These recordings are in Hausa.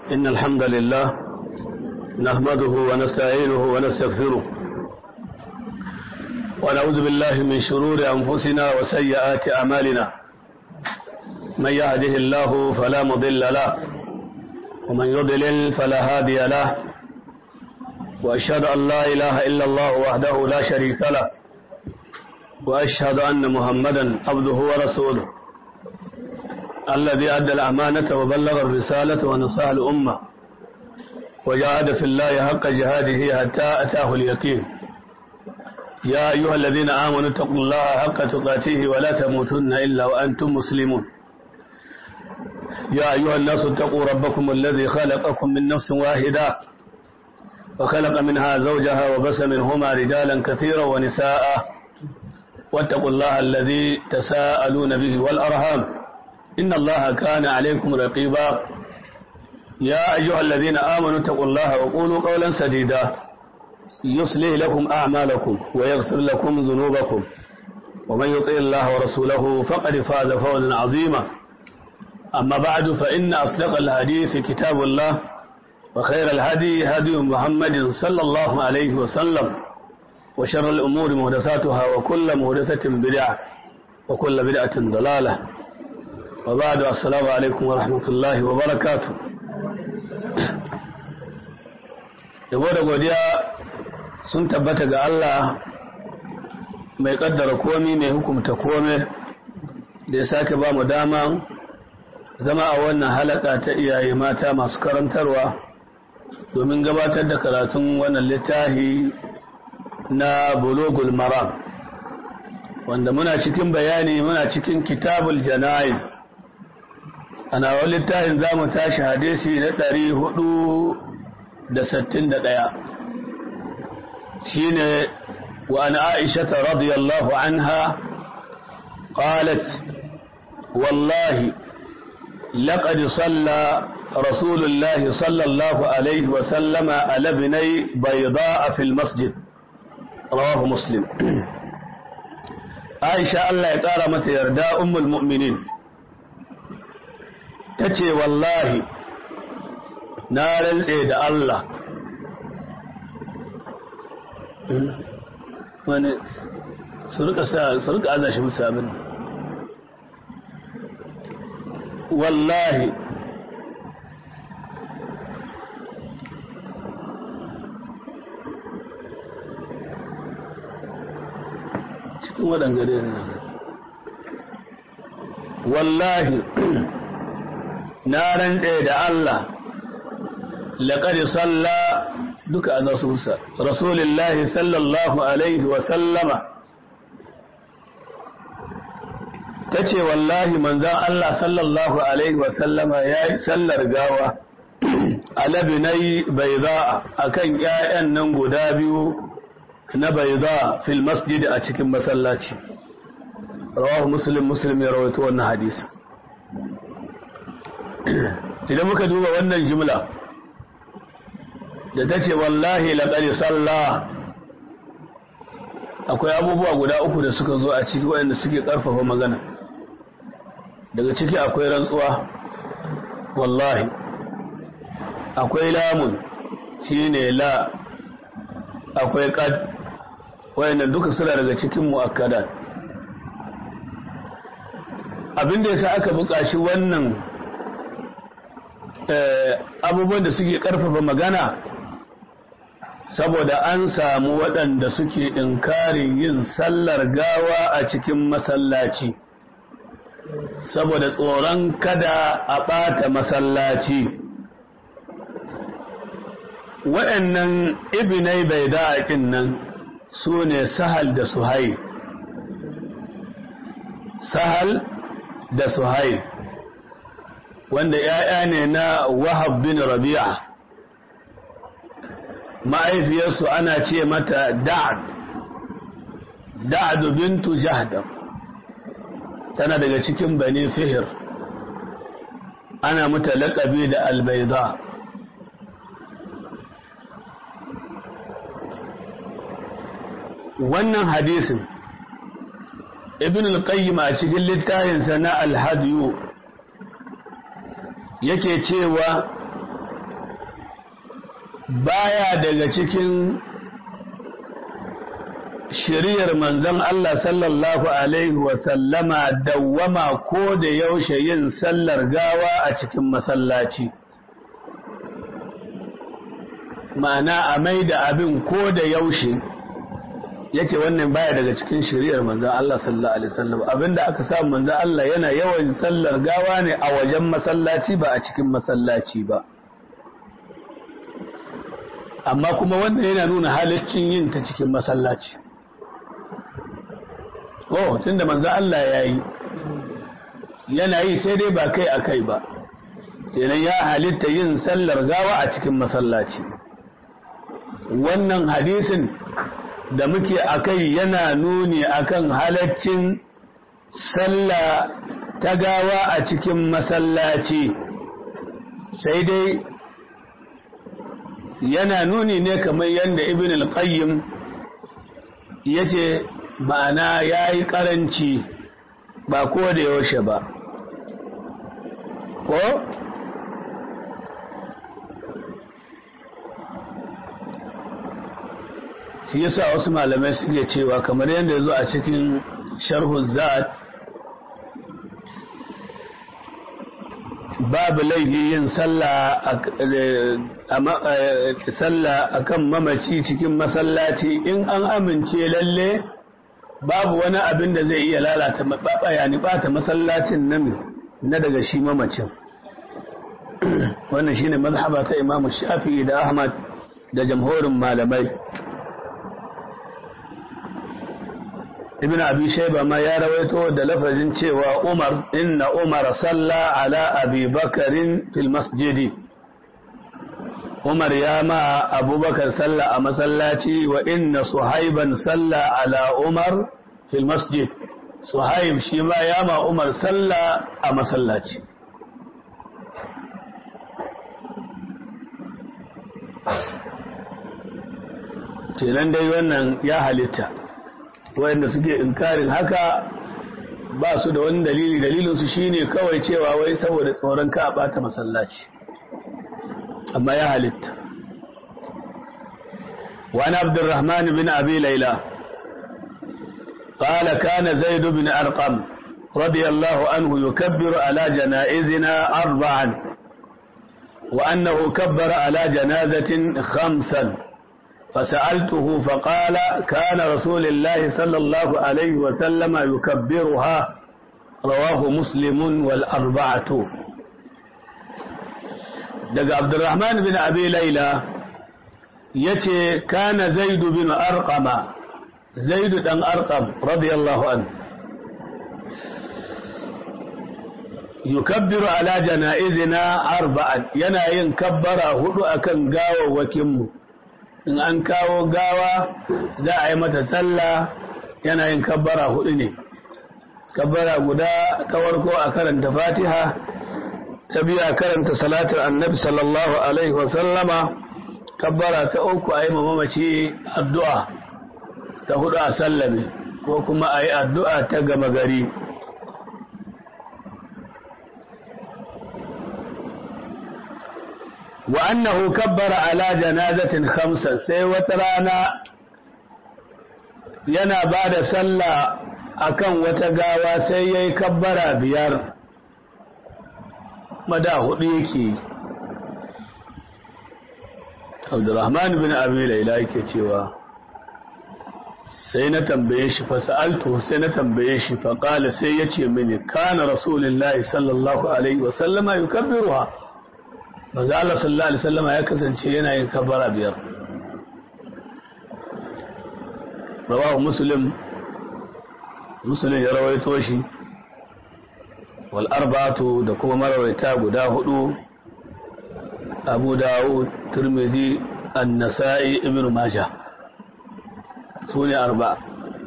إن الحمد لله نحمده ونستعينه ونستغفره ونعوذ بالله من شرور أنفسنا وسيئات أعمالنا من يهده الله فلا مضل له ومن يضلل فلا هادي له وأشهد أن لا إله إلا الله وحده لا شريك له وأشهد أن محمدا عبده ورسوله الذي أدى الأمانة وبلغ الرسالة ونصح الأمة وجاهد في الله حق جهاده حتى أتاه اليقين يا أيها الذين آمنوا اتقوا الله حق تقاته ولا تموتن إلا وأنتم مسلمون يا أيها الناس اتقوا ربكم الذي خلقكم من نفس واحدة وخلق منها زوجها وبس منهما رجالا كثيرا ونساء واتقوا الله الذي تساءلون به والأرham إن الله كان عليكم رقيبا يا أيها الذين آمنوا اتقوا الله وقولوا قولا سديدا يصلح لكم أعمالكم ويغفر لكم ذنوبكم ومن يطع الله ورسوله فقد فاز فوزا عظيما أما بعد فإن أصدق الحديث كتاب الله وخير الهدي هدي محمد صلى الله عليه وسلم وشر الأمور مهدثاتها وكل مهدثة بدعة وكل بدعة ضلالة وبعد السلام عليكم ورحمة الله وبركاته yabo da godiya sun tabbata ga Allah mai kaddara komi mai hukumta kome da ya sake ba mu dama zama a wannan halaka ta iyaye mata masu karantarwa domin gabatar da karatun wannan littafi na bulogul maram wanda muna cikin bayani muna cikin kitabul jana'iz ana wani littafin za mu tashi hadisi na ɗari hudu da sittin da ɗaya shi ne wa an aishata radiyallahu anha qalat wallahi لقد صلى رسول الله صلى الله عليه وسلم على ابني بيضاء في المسجد رواه مسلم عائشة الله يقال متى يردى أم المؤمنين تتي والله نارا سيد الله wani su rika aza shi musu abin wallahi cikin waɗangare ne wallahi na rantse da Allah laƙari salla duka a nasusa rasulullahi sallallahu alaihi wasallama ta ce wallahi manzan Allah sallallahu alaihi wasallama ya yi sallar gawa alabinai bai za a kan ‘ya'yan nan guda biyu na bai za fil masjid a cikin masallaci rawahu muslim muslim ya rawaito wannan hadisi idan muka duba wannan jimla da ta ce wallahi laƙari sallah akwai abubuwa guda uku da suka zo a ciki waɗanda suke ƙarfafa magana daga ciki akwai rantsuwa wallahi akwai lamun shine la akwai qad wayannan duka suna daga cikin muakkadat abinda yasa aka buƙaci wannan abubuwan da suke ƙarfafa magana saboda an samu waɗanda suke inkarin yin sallar gawa a cikin masallaci saboda tsoron kada a ɓata masallaci waɗannan ibinai bai da'aƙin nan su ne sahal da suhai sahal da suhai wanda ‘ya'ya ne na wahab bin rabi'a ma'aifiyarsu ana ce mata da'ad da'ad bintu jahdam tana daga cikin bani fihir ana mata laƙabi da albaida wannan hadisin ibn al-qayyim a cikin littafinsa na al-hadiyu yake cewa baya daga cikin shiriyar manzon Allah sallallahu Alaihi wasallama dawwama ko da yaushe yin sallar gawa a cikin masallaci. Ma'ana a mai da abin ko da yaushe yake wannan baya daga cikin shiriyar manzon Allah sallallahu Alaihi wasallam abinda aka samu manzon Allah yana yawan sallar gawa ne a wajen masallaci ba a cikin masallaci ba. Amma kuma wannan yana nuna halaccin yin ta cikin masallaci. oh tunda manzo Allah ya yi yana yi sai dai ba kai a kai ba kenan ya halitta yin sallar gawa a cikin masallaci wannan hadisin da muke a kai yana nuni akan halaccin sallah ta gawa a cikin masallaci sai dai yana nuni ne kamar yadda ibn al-qayyim yace ma'ana ya yi ƙaranci ba ko da yaushe ba ko shi yasa wasu malamai suke cewa kamar yadda ya zo a cikin sharhu zat babu laifi yin sallah a kan mamaci cikin masallaci in an amince lalle babu wani abin da zai iya lalata yani bata masallacin nan na daga shi mamacin wannan shine mazhaba ta Imam Shafi'i da Ahmad da jamhurin malamai Ibn Abi Shayba ma ya rawaito da lafazin cewa Umar inna Umar salla ala Abi Bakarin fil masjidi Umar ya ma abubakar salla a masallaci wa inna suhaiban salla ala Umar fil masjid suhaib shi ma ya ma Umar salla a masallaci kenan dai wannan ya halitta wanda suke inkarin haka ba su da wani dalili dalilinsu shine kawai cewa wai saboda tsoron ka a bata masallaci amma ya halitta wani abdurrahman bin abi laila قال كان زيد بن أرقم رضي الله عنه يكبر على جنائزنا أربعا وأنه كبر على جنازة خمسا فسألته فقال كان رسول الله صلى الله عليه وسلم يكبرها رواه مسلم والأربعة daga Abdurrahman bin Abi Laila yace kana Zaid bin Arqama Zaid dan Arqam radiyallahu anhu yukabbiru ala janaizina arba'an yana yin kabbara hudu akan gawawwakin mu in an kawo gawa za a yi mata sallah yana yin kabbara hudu ne kabbara guda ta warko a karanta fatiha ta biya karanta salatar annabi sallallahu alaihi wasallama kabbara ta uku a yi mamaci addu'a ta hudu a sallame ko kuma a yi addu'a ta gama gari wa annahu kabbara ala janazatin khamsan sai wata rana yana ba da sallah akan wata gawa sai yayi kabbara biyar mada hudu yake Abdurrahman bin Abi Laila yake cewa sai na tambaye shi fa sa'altu sai na tambaye shi fa qala sai yace mini kana rasulullahi sallallahu alaihi wa sallama yukabbiruha manzo Allah sallallahu alaihi wasallama ya kasance yana yin kabbara biyar rawahu muslim muslim ya rawaito shi wal arba'atu da kuma marawaita guda hudu abu dawud turmizi an-nasa'i ibn majah sune arba'a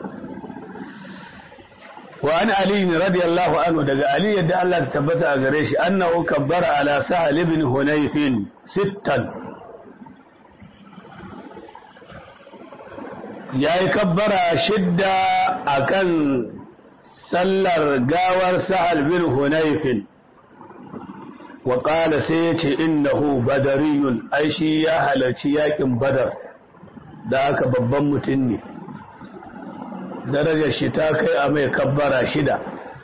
وعن علي رضي الله عنه دقى علي يد الله تثبت أغريش أنه كبر على سهل بن هنيف ستا يا كبر شدة أكن سلر قاور سهل بن هنيف wa qala sai yace innahu badariyun ai shi ya halarci yakin badar da aka babban mutum ne darajar shi ta kai a mai kabbara shida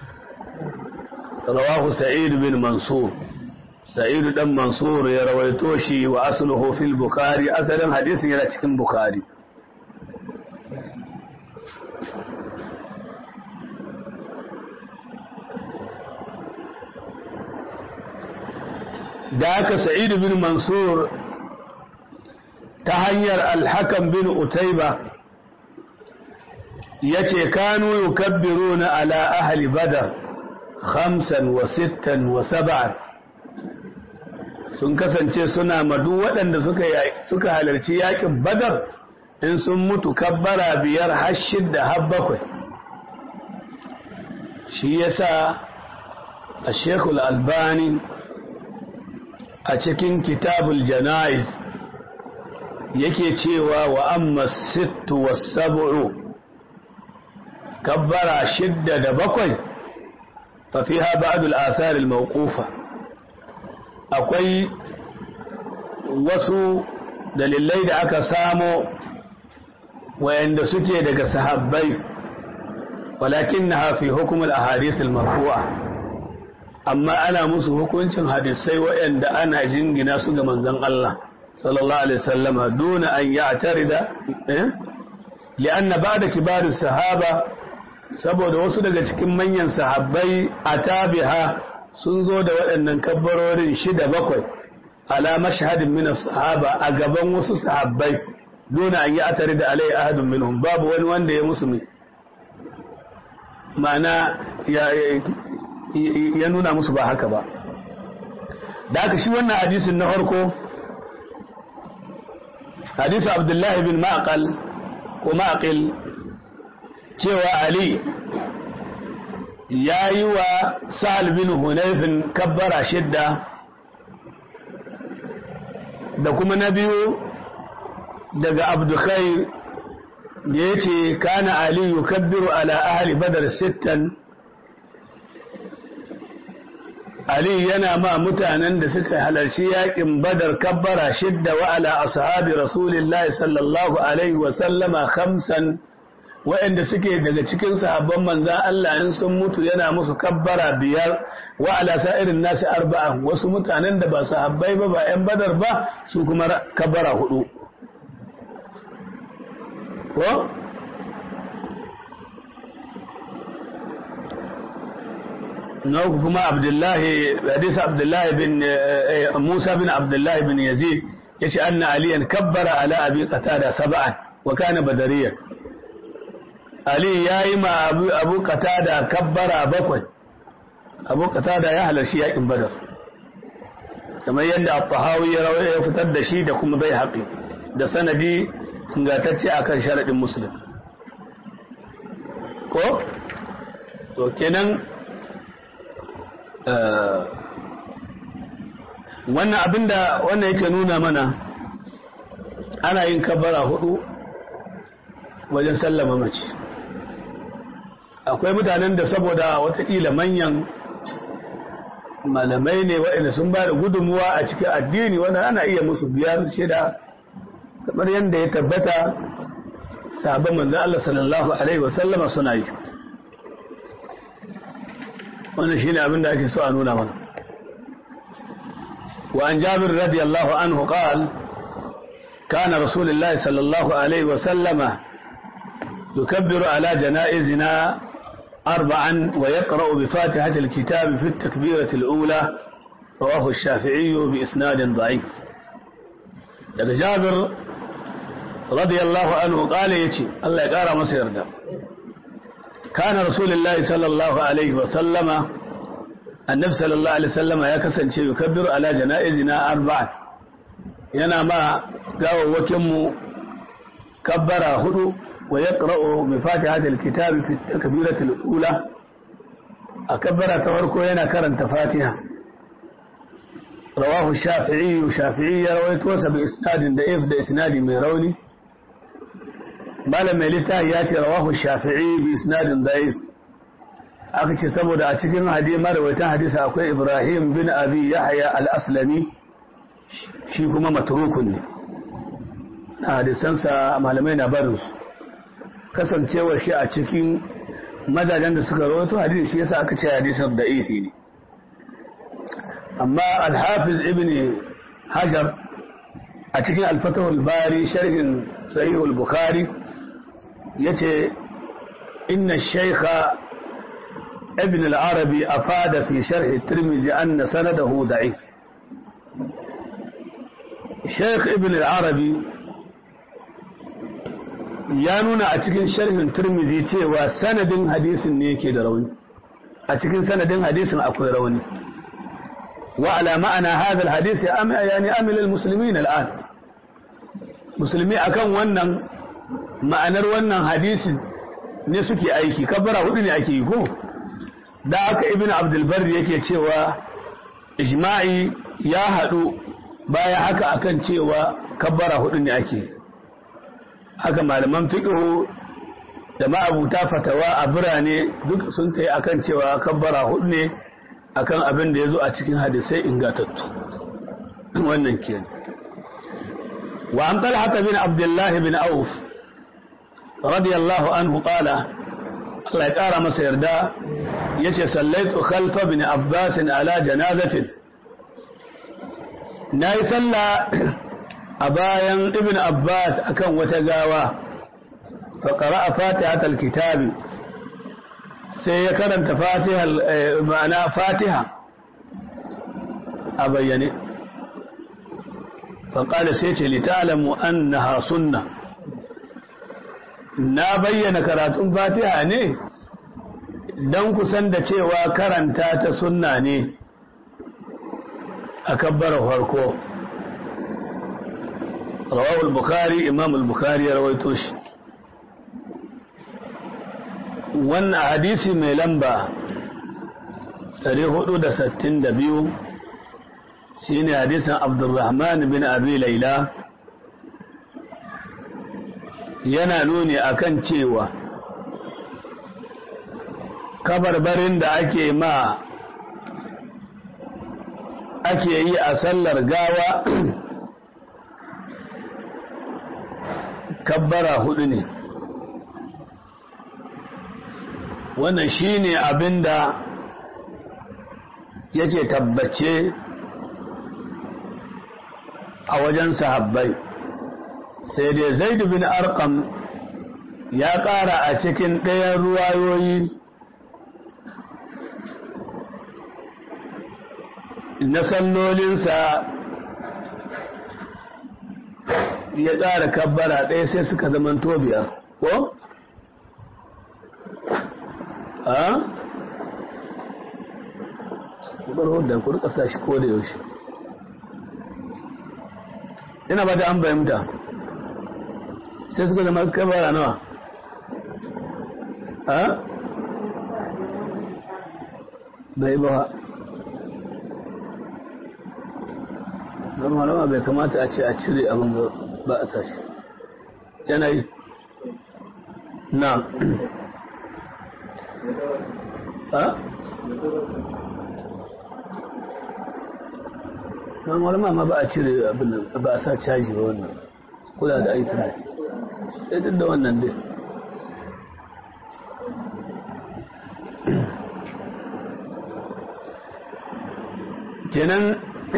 rawahu sa'id bin mansur sa'id dan mansur ya rawaito shi wa asluhu fil bukhari asalin hadisin yana cikin bukhari da aka sa'id bin mansur ta hanyar alhakan bin utaiba ya ce kanu yukabbiru na ala ahli badar khamsan wa sittan wa saba'an sun kasance suna madu waɗanda suka halarci yakin badar in sun mutu kabbara biyar har shidda har bakwai shi yasa a shekul albani a cikin kitabul jana'iz yake cewa wa amma sittu wa sab'u kabbara shidda da bakwai fa fiha ba'd al-athar al-mawqufa akwai wasu dalilai da aka samo wayanda suke daga sahabbai walakinnaha fi hukm al-ahadith al-marfu'a amma ana musu hukuncin hadisai wayanda ana jingina su ga manzon Allah sallallahu alaihi wasallama duna an ya'tarida eh lianna ba'da kibar sahaba saboda wasu daga cikin manyan sahabbai atabiha sun zo da waɗannan kabbarorin shida bakwai ala mashhadin min sahaba a gaban wasu sahabbai duna an ya'tarida alai ahadun minhum babu wani wanda ya musu ma'ana ya nuna musu ba haka ba da aka shi wannan hadisin na farko hadisu abdullahi bin maqal ko maqil cewa ali ya yi wa sa'al bin hunayfin kabbara shidda da kuma na biyu daga abdukhair da ya ce kana ali yukabbiru ala ahli badar sittan Ali yana ma mutanen da suka halarci yakin badar kabbara shidda wa ala ashabi rasulillahi sallallahu alaihi wa sallama khamsan wa'anda suke daga cikin sahabban manzan Allah in sun mutu yana musu kabbara biyar wa ala sa'irin nasi arba'a wasu mutanen da ba sahabbai ba ba yan badar ba su kuma kabbara hudu ko نوك كما عبد الله حديث عبد الله بن موسى بن عبد الله بن يزيد يشي أن عليا كبر على أبي قتادة سبعا وكان بدريا علي يا إما أبو, أبو قتادة كبر بكوي أبو قتادة يهل شيء بدر كما يندى الطهاوي يفتد شيء دكم بي حقي da sanadi ingantacce akan sharadin muslim ko to kenan wannan abinda wannan yake nuna mana ana yin kabara hudu wajen sallama mace akwai mutanen da saboda watakila manyan malamai ne waɗanda sun ba da gudunmuwa a cikin addini wanda ana iya musu biyar shida kamar yadda ya tabbata sabon manzan Allah sallallahu Alaihi wasallama suna yi wannan shine abin da ake so a nuna mana wa an jabir radiyallahu anhu qal kana rasulullahi sallallahu alaihi wa sallama yukabbiru ala janaizina arba'an wa yaqra'u bi fatihati alkitab fi at-takbirati al-ula rawahu ash-shafi'i bi isnadin da'if daga jabir radiyallahu anhu qala yace Allah ya kara masa yarda كان رسول الله صلى الله عليه وسلم النبي صلى الله عليه وسلم يا كسنce يكبر على جنائزنا أربعة yana ma gawawwakinmu kabbara hudu wa ya ƙara'o mai fati hajjal kitabi fi takbiratul ula a kabbara ta farko yana karanta fatiha rawahu shafi'i shafi'i ya rawaito sa bi isnadin da if da isnadi mai rauni malam mai littafi ya ce rawahu shafi'i bi isnadin da'if aka ce saboda a cikin hadisi marawaitan hadisi akwai Ibrahim bin Abi Yahya al-Aslami shi kuma matrukun ne na hadisansa malamai na barin su kasancewar shi a cikin madajen da suka rawaito hadisi shi yasa aka ce hadisin da isi ne amma al-Hafiz ibn Hajar a cikin al-Fatah bari sharhin Sahih al-Bukhari yace inna shaykha ابن العربي أفاد في شرح الترمذي أن سنده ضعيف شيخ ابن العربي ya nuna a cikin sharhin turmizi cewa sanadin hadisin ne yake da rauni a cikin sanadin hadisin akwai rauni wa ala ma'ana hadha alhadith yani amil almuslimin al'an musulmi akan wannan ma'anar wannan hadisin ne suke aiki kabbara hudu ne ake yi ko da aka ibn abdulbar yake cewa ijma'i ya haɗu baya haka akan cewa kabbara hudu ne ake haka malaman fiqhu da ma'abuta fatawa a birane duk sun kai akan cewa kabbara hudu ne akan abin da ya zo a cikin hadisai ingatattu wannan ke wa an talhata bin abdullahi bin auf radiyallahu anhu qala Allah ya ƙara masa yarda ya ce sallaitu khalfa bin abbasin ala janazatin na yi salla a bayan ibn abbas akan wata gawa faƙara a fatihatul kitabi sai ya karanta ma'ana fatiha a bayyane faƙada sai ce litalamu annaha sunna na bayyana karatun fatiha ne don kusan da cewa karanta ta sunna ne a kabbar farko rawahul bukhari imam al-bukhari ya rawaito shi wannan hadisi mai lamba 462 shine hadisin abdurrahman bin abi laila yana nuni akan cewa kabarbarin da ake ma ake yi a sallar gawa kabbara hudu ne wannan shine abinda yake tabbace a wajen sahabbai sai dai zaidu bin arkam ya ƙara a cikin ɗayan ruwayoyi na sallolinsa ya ƙara kabbara ɗaya sai suka zaman biyar ko? a? ƙubar da ku rika sa shi ko da yaushe ina ba da an bayyanta sai suka zama kabara nawa a? bai ba don malama bai kamata a ce a cire abin ba a sashi yanayi na a? don malama ma ba a cire abin ba a sa caji ba wannan kula da aikin ne sai duk da wannan dai kenan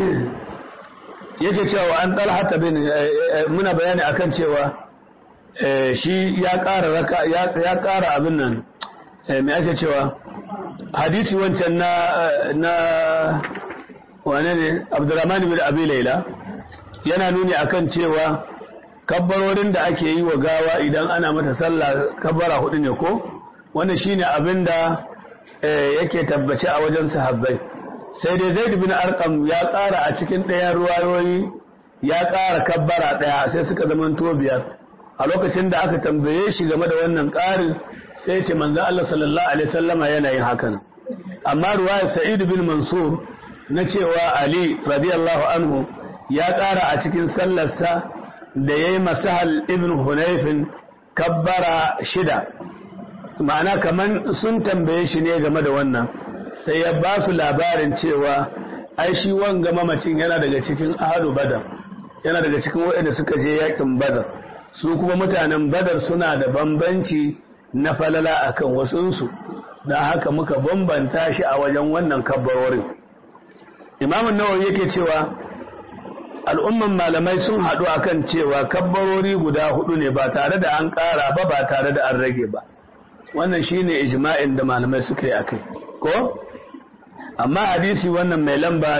yake cewa an talhata bin muna bayani akan cewa shi ya ƙara raka ya ƙara abin nan me ake cewa hadisi wancan na na wane ne Abdurrahman bin Abi Laila yana nuni akan cewa kabbarorin da ake yi wa gawa idan ana mata sallah kabbara hudu ne ko wannan shine abin da yake tabbace a wajen sahabbai sai dai zaid bin arqam ya ƙara a cikin ɗayan ruwayoyi ya ƙara kabbara ɗaya sai suka zama to biyar a lokacin da aka tambaye shi game da wannan ƙarin sai ce manzo Allah sallallahu alaihi wasallama yana yin hakan amma ruwayar sa'id bin mansur na cewa ali radiyallahu anhu ya ƙara a cikin sallarsa da yayi masahal ibn hunayfin kabbara shida ma'ana kaman sun tambaye shi ne game da wannan sai ya ba su labarin cewa ai shi wanga mamacin yana daga cikin ahlu badar yana daga cikin waɗanda suka je yakin badar su kuma mutanen badar suna da bambanci na falala akan wasunsu don haka muka bambanta shi a wajen wannan kabbarorin imamun nawawi yake cewa al'umman malamai sun haɗu akan cewa kabbarori guda hudu ne ba tare da an ƙara ba ba tare da an rage ba wannan shine ijma'in da malamai suka yi akai ko amma hadisi wannan mai lamba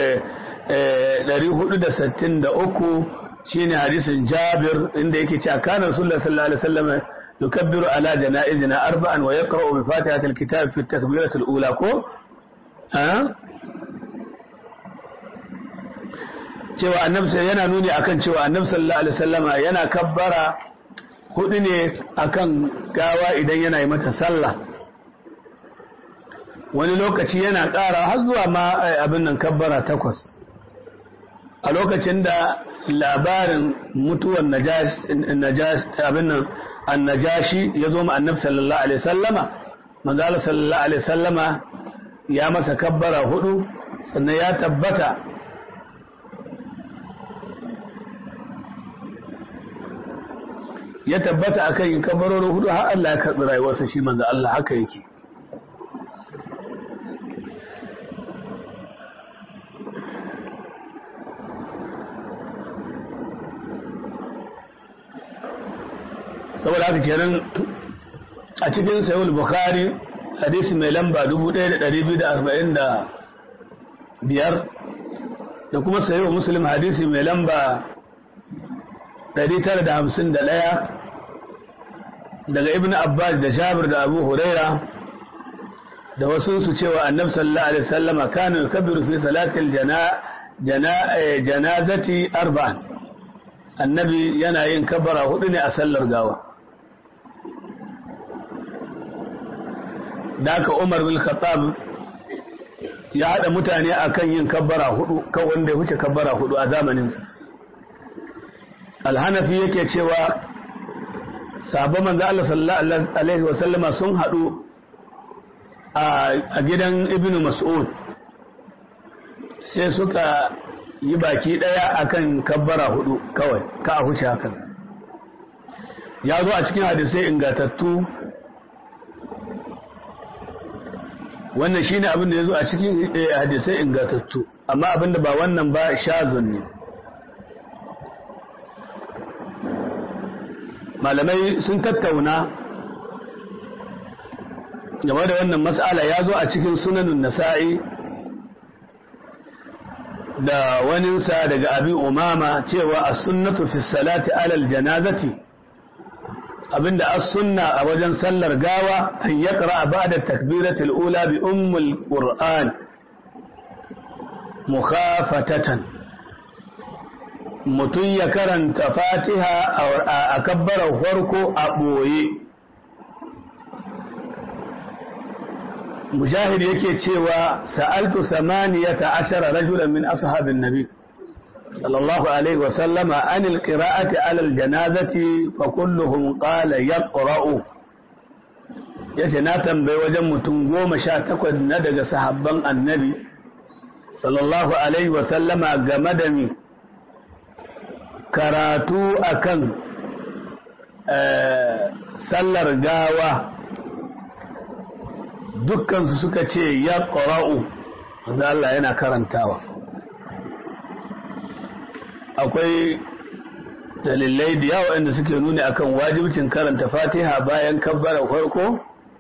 463 shine hadisin Jabir inda yake cewa kana Rasulullah sallallahu alaihi wasallam yukabbiru ala janaizina arba'an wa yaqra'u bi fatihati alkitab fi at-takbirati al-ula ko ha cewa annabi yana nuni akan cewa annabi sallallahu alaihi wasallama yana kabbara hudu ne akan gawa idan yana yi mata sallah wani lokaci yana ƙara har zuwa ma abin nan kabbara takwas a lokacin da labarin mutuwar abin nan annajashi ya zo ma annabi sallallahu alaihi sallama manzala sallallahu alaihi sallama ya masa kabbara hudu sannan ya tabbata ya tabbata akan yin kabbarori hudu har Allah ya karɓi rayuwarsa shi manzo Allah haka yake saboda haka kenan a cikin sayul bukhari hadisi mai lamba 1245 da kuma sayul muslim hadisi mai lamba 951 daga ibn abbas da jabir da abu huraira da wasu su cewa annabi sallallahu alaihi wasallam kana yukabbiru fi salatil janazati arba'an annabi yana yin kabbara hudu ne a sallar gawa da aka umar bin khattab ya haɗa mutane akan yin kabbara hudu kan wanda ya wuce kabbara hudu a zamaninsa alhanafi yake cewa sabon manzo Allah sallallahu alaihi wa sallama sun haɗu a gidan ibnu mas'ud sai suka yi baki ɗaya akan kabbara hudu kawai ka a huce hakan ya zo a cikin hadisai ingatattu wannan shine abin da ya zo a cikin hadisai ingatattu amma abin da ba wannan ba shazun ne malamai sun tattauna game da wannan mas'ala ya zo a cikin sunanun nasa'i da waninsa daga abin umama cewa a sunnatu fi salati alal janazati abinda as-sunna a wajen sallar gawa an yaqra ba'da takbiratul ula bi ummul qur'an mukhafatatan mutun ya karanta fatiha a kabbarar farko a boye mujahid yake cewa sa'altu samaniyata ashara rajulan min ashabin nabi صلى الله عليه وسلم عن القراءة على الجنازة فكلهم قال يقرأ yace na tambayi wajen mutum goma sha takwas na daga sahabban annabi sallallahu alaihi wasallama game da mi karatu akan sallar gawa dukkansu suka ce ya ƙora'u wanda Allah yana karantawa akwai dalilai da yawa inda suke nuni akan wajibcin karanta fatiha bayan kabbara farko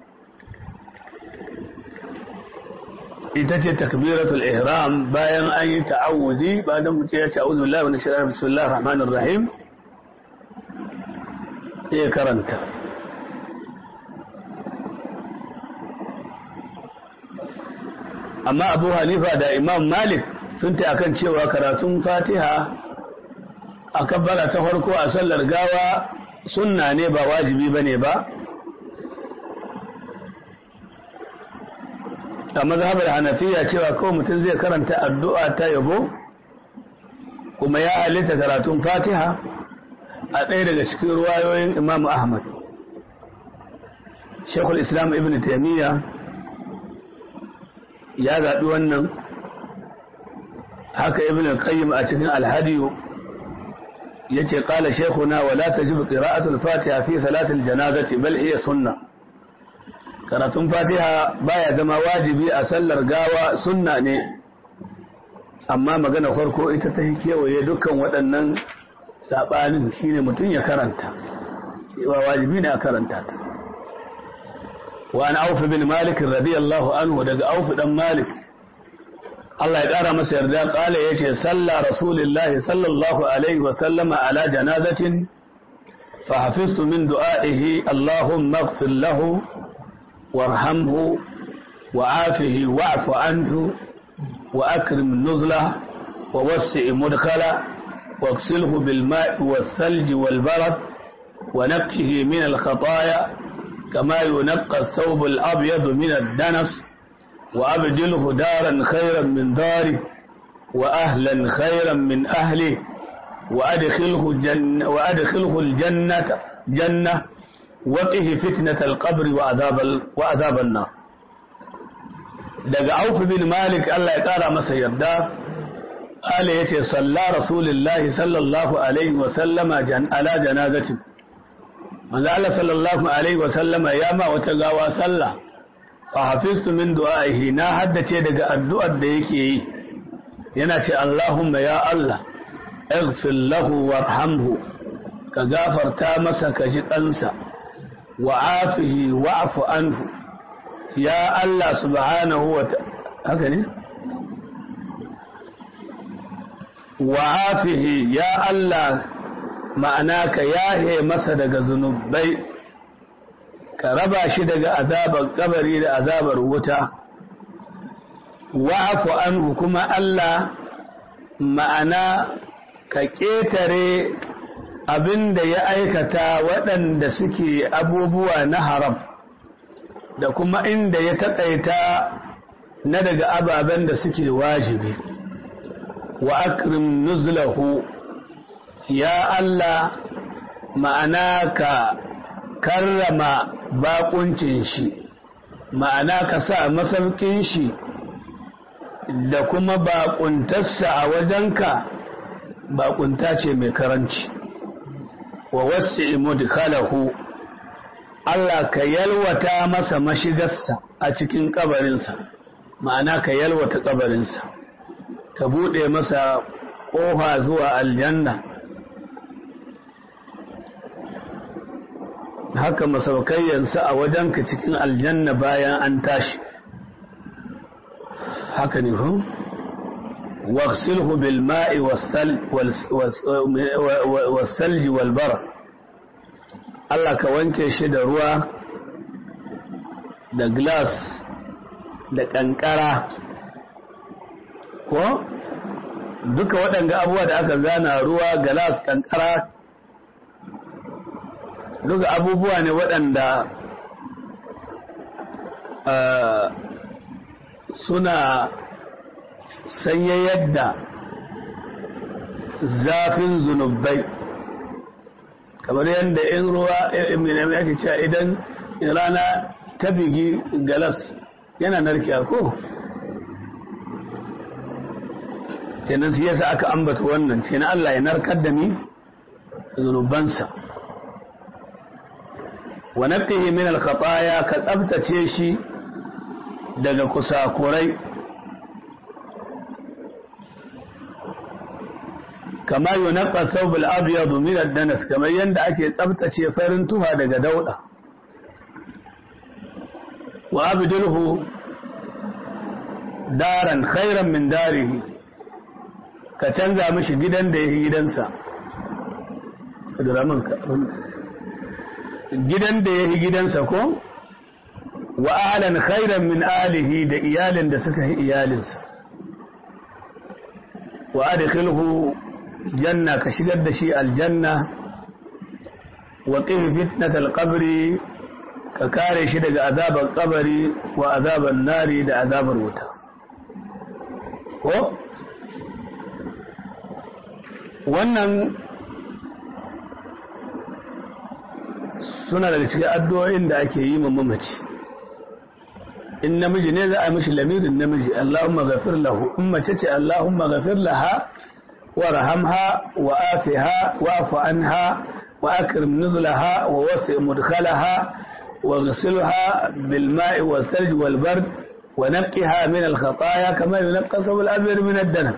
ita ce takbiratul ihram bayan an yi ta'awuzi bayan mutum ya ta'awuzi billahi wa nashara bismillahir rahmanir rahim ya karanta amma abu hanifa da imam malik sun ta akan cewa karatun fatiha a kabbara ta farko a sallar gawa sunna ne ba wajibi ba ne ba a mazhabar hanafiya cewa kawai mutum zai karanta addu'a ta yabo kuma ya halitta karatun fatiha a ɗaya daga cikin ruwayoyin imam ahmad shekul islam ibn taimiyya ya zaɓi wannan haka ibn qayyim a cikin alhadiyu ya ce ƙala shekuna wa la ta jibi ƙira'atul fatiha fi salatul janazati bal iya sunna karatun fatiha baya zama wajibi a sallar gawa sunna ne amma magana farko ita ta kewaye dukkan waɗannan saɓanin shine mutum ya karanta cewa wajibi ne a karanta ta wa an aufi bin malik radiyallahu anhu daga aufi dan malik Allah ya ƙara masa yarda ƙala ya ce salla rasulillahi sallallahu alaihi wa sallama ala janazatin fa hafiztu min du'a'ihi Allahumma ighfir lahu warhamhu وعافه واعف عنه وأكرم نزله ووسع مدخله واغسله بالماء والثلج والبرد ونقه من الخطايا كما ينقى الثوب الأبيض من الدنس وأبدله دارا خيرا من داره وأهلا خيرا من أهله وأدخله, جن وأدخله الجنة جنة وقه فتنة القبر وعذاب, وعذاب النار daga Auf bin Malik Allah ya ƙara masa yarda Ali ya ce salla Rasulullahi sallallahu alaihi wa sallama ala janazatin manzo Allah sallallahu alaihi wa sallama ya ma wata gawa sallah fa hafiztu min du'aihi na haddace daga addu'ar da yake yi yana ce Allahumma ya Allah ighfir lahu warhamhu ka gafarta masa ka ji kansa wa afihi wa'fu anhu ya Allah subhanahu wa haka ne wa afihi ya Allah ma'ana ka yahe masa daga zunubai ka raba shi daga azabar kabari da azabar wuta wa'afu anhu kuma Allah ma'ana ka ƙetare abin da ya aikata waɗanda suke abubuwa na haram da kuma inda ya taƙaita na daga ababen da suke wajibi wa akrim nuzlahu ya Allah ma'ana ka karrama bakuncin shi ma'ana ka sa masaukin shi da kuma bakuntarsa a wajenka bakunta ce mai karanci wa wasu imudkalahu Allah ka yalwata masa mashigarsa a cikin kabarinsa ma'ana ka yalwata kabarinsa ka buɗe masa ƙofa zuwa aljanna haka masaukayyansa a wajenka cikin aljanna bayan an tashi haka ne hu واغسله بالماء والسل والثلج والبرد Allah ka wanke shi da ruwa da glass da ƙanƙara ko duka waɗanda abubuwa da aka zana ruwa glass ƙanƙara duka abubuwa ne waɗanda suna sanya yadda zafin zunubai kamar yadda in ruwa mai ake cewa idan rana ta bigi galas yana narkiya ko kenan su yasa aka ambata wannan kenan Allah ya narkar da ni zunubansa wa naqihi min al-khataya ka tsabtace shi daga kusakurai kama yunaqqa thawb al-abyad min ad-danas kamar yanda ake tsabtace farin tuha daga dauda wa abdulhu daran khairan min darihi ka canza mishi gidan da yake gidansa gidan da yake gidansa ko wa ahlan khairan min alihi da iyalin da suka yi iyalinsa wa adkhilhu janna ka shigar da shi aljanna wa qim fitnat alqabri ka kare shi daga azabar kabari wa azabar nari da azabar wuta ko wannan suna daga cikin addu'o'in da ake yi mamaci in namiji ne za a mishi lamirin namiji Allahumma ghafir lahu in mace ce Allahumma ghafir laha warhamha wa afiha wa'fu anha wa akrim nuzlaha wa wasi' mudkhalaha wa ghsilha bil ma'i was thalj wal bard wa naqqiha min al khataaya kama yunqqa al abyad min ad danas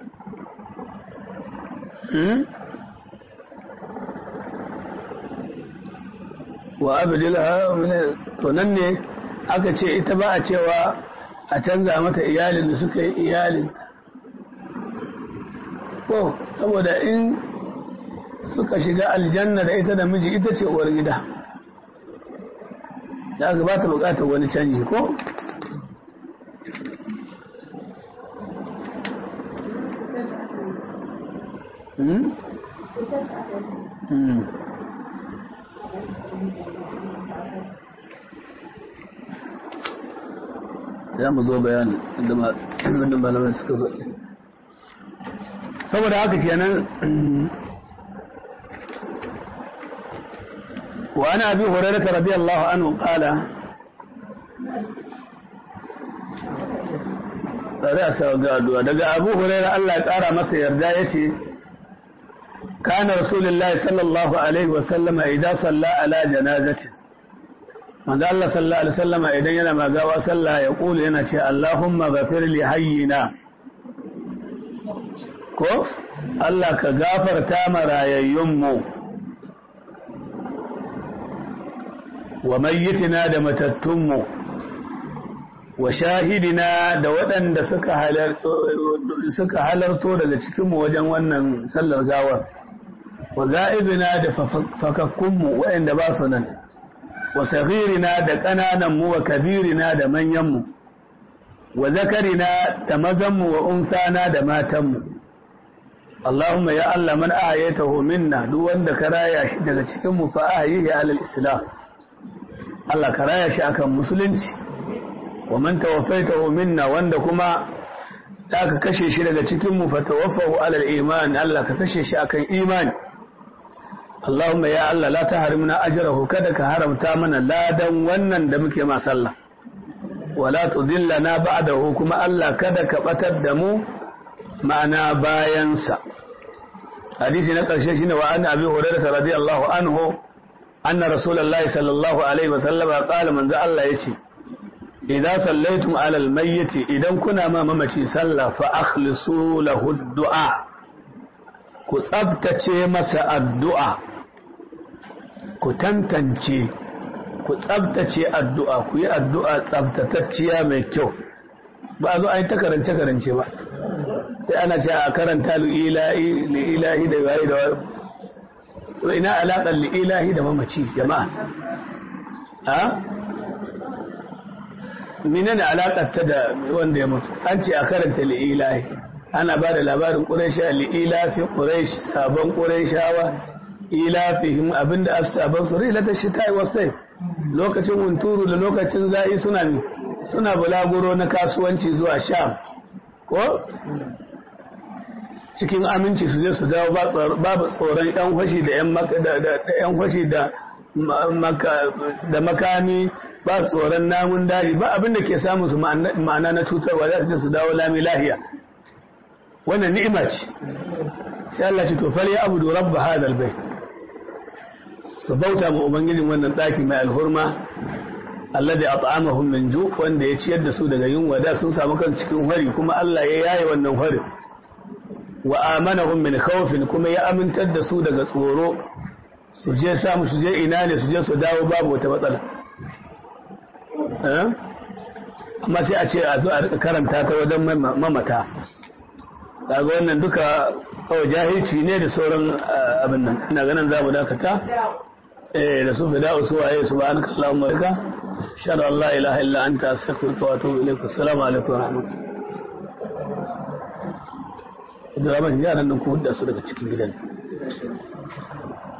wa abdilha min to nan ne aka ce ita ba a cewa a canza mata iyalin da suka yi iyalin ko saboda in suka shiga aljanna da ita da miji ita ce uwar gida da aka ba ta bukatar wani canji ko Hmm? Hmm. za mu zo bayanin da malamai suka faɗi saboda haka kenan wa ana abi hurairah radiyallahu anhu qala tsare a sa ga addu'a daga abu hurairah Allah ya kara masa yarda yace kana rasulullahi sallallahu alaihi wa sallama idan salla ala janazatin manzo Allah sallallahu alaihi wasallama idan yana magawa sallah ya kula yana ce Allahumma ghafir li hayyina ko Allah ka gafarta marayayyun mu wa mayyitina da matattun mu wa shahidina da waɗanda suka halarto suka halarto daga cikin mu wajen wannan sallar gawar wa ga'ibina da fakakkun mu waɗanda ba su nan wa saghirina da ƙanananmu wa kabirina da manyanmu wa zakarina da mazanmu wa unsana da matanmu Allahumma ya Allah man ahyaytahu minna duk wanda ka raya shi daga cikin mu fa ahyihi alal islam Allah ka raya shi akan musulunci wa man tawaffaytahu minna wanda kuma da ka kashe shi daga cikin mu fa tawaffahu alal iman Allah ka kashe shi akan imani Allahumma ya Allah la ta harimna ajrahu kada ka haramta mana ladan wannan da muke ma sallah wala tudillana ba'dahu kuma Allah kada ka batar da mu ma'ana bayan sa hadisi na karshe shine wa anna abi hurairah radiyallahu anhu anna rasulullahi sallallahu alaihi wasallam qala manzo Allah yace idan sallaitum ala almayyit idan kuna ma mamaci sallah fa akhlisu lahu du'a ku tsabtace masa addu'a ku tantance ku tsabtace addu'a ku yi addu'a tsabtatacciya mai kyau ba a zo a yi ta karance-karance ba sai ana ce a karanta li'ilahi da yayi da wani ina alaƙar li'ilahi da mamaci jama'a a mine ne alaƙar ta da wanda ya mutu an ce a karanta li'ilahi ana ba da labarin ƙuraisha li'ilafi ƙuraish sabon ƙuraishawa ilafihim abinda asaban su rilata shi ta yi wasai lokacin hunturu da lokacin za'i suna suna bulaguro na kasuwanci zuwa sham ko cikin aminci su je su dawo babu tsoron yan fashi da yan fashi da da makami ba tsoron namun daji ba abinda ke samun su ma'ana na cutarwa za su je su dawo lami lahiya wannan ni'ima ce sai Allah ce to fal ya abudu rabb hadal bait su bauta ma ubangijin wannan ɗaki mai alhurma alladhi at'amahum min ju wanda ya ciyar da su daga yunwa da sun samu kan cikin hari kuma Allah ya yaye wannan hari wa amanahum min khawfin kuma ya amintar da su daga tsoro su je samu su je ina ne su je su dawo babu wata matsala amma sai a ce a zo a rika karanta ta wajen mamata kaga wannan duka kawai jahilci ne da sauran abin nan ina ganin za mu dakata eh da su fida su waye subhanaka allahumma wa bihamdika ashhadu an la ilaha illa anta astaghfiruka wa atubu ilaik assalamu alaikum wa rahmatullahi da yaran nan ku hudda su daga cikin gidan